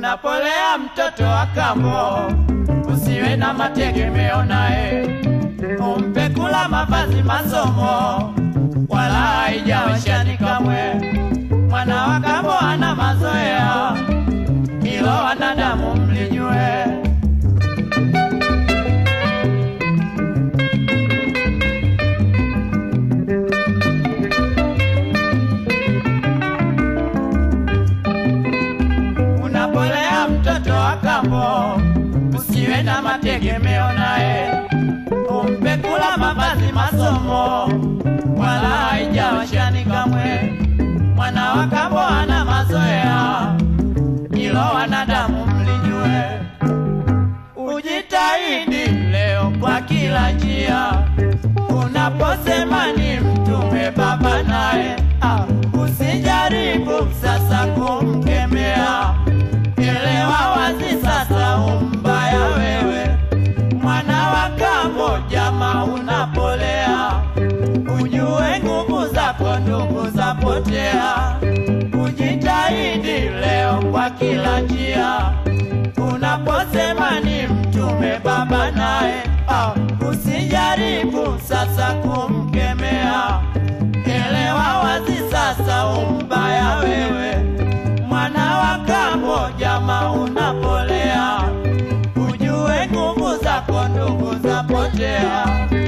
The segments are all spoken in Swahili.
Unapolea mtoto wa kambo, usiwe na mategemeo naye, umpe kula, mavazi, masomo, wala haijawashani kamwe. Mwana wa kambo ana mazoea, hilo wanadamu mlijue. Unapolea mtoto wa kambo, usiwe na mategemeo naye, umpe kula, mavazi, masomo, wala haijawashani kamwe. Mwana wa kambo ana mazoea, hilo wanadamu mlijue. Ujitahidi leo kwa kila njia, unaposema ni mtume baba naye, ah, usijaribu sasa kumkemea. Elewa wazi sasa umbaya wewe, mwana wa kambo, jama unapolea, ujue nguvu zako ndugu zapotea. Ujitahidi leo kwa kila njia, unaposema ni mtume baba naye, ah, usijaribu sasa kumkemea. Elewa wazi sasa umbaya wewe, mwana wa kambo, jama unapolea, ujue nguvu zako ndugu zapotea.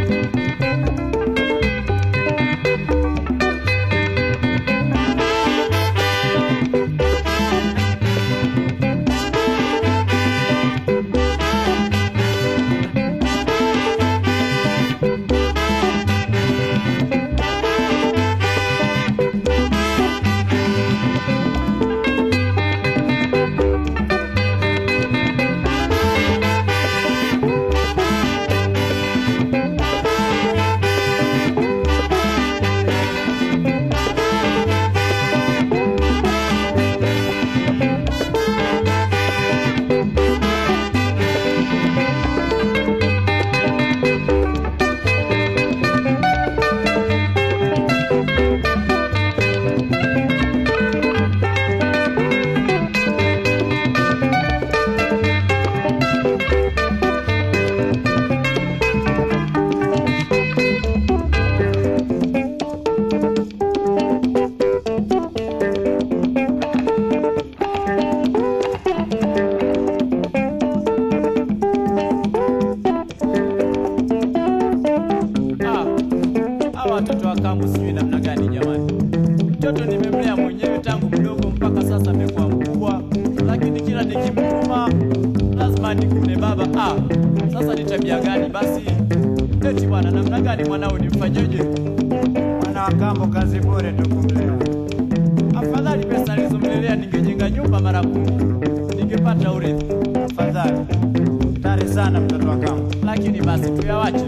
Ah, hawa watoto wa kambo sijui namna gani jamani. Mtoto nimemlea mwenyewe tangu mdogo mpaka sasa amekuwa mkubwa, lakini kila nikimtuma lazima nikune baba. Ah, sasa ni tabia gani basi? Eti bwana, namna gani mwanao nimfanyeje? Mwana wa kambo kazi bure tu kumlea. Afadhali pesa alizomlelea ningejenga nyumba mara kumi, ningepata urithi. Afadhali tari sana mtoto wa kambo. lakini basi tuyawache.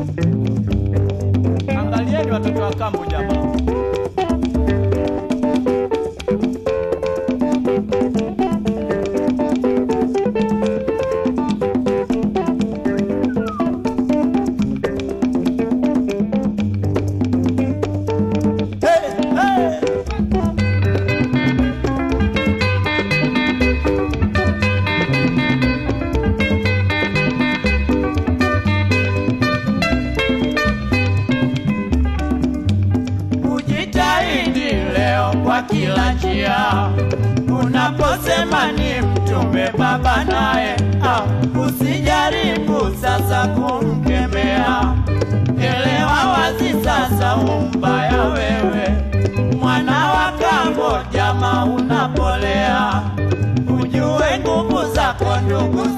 Angalieni watoto wa kambo jamaa. Hey, hey! Ujitahidi leo kwa kila njia, unaposema ni mtume baba naye, ah, usijaribu sasa kumkemea. Elewa wazi sasa umbaya wewe, mwana wa kambo, jama unapolea, ujue nguvu zako ndugu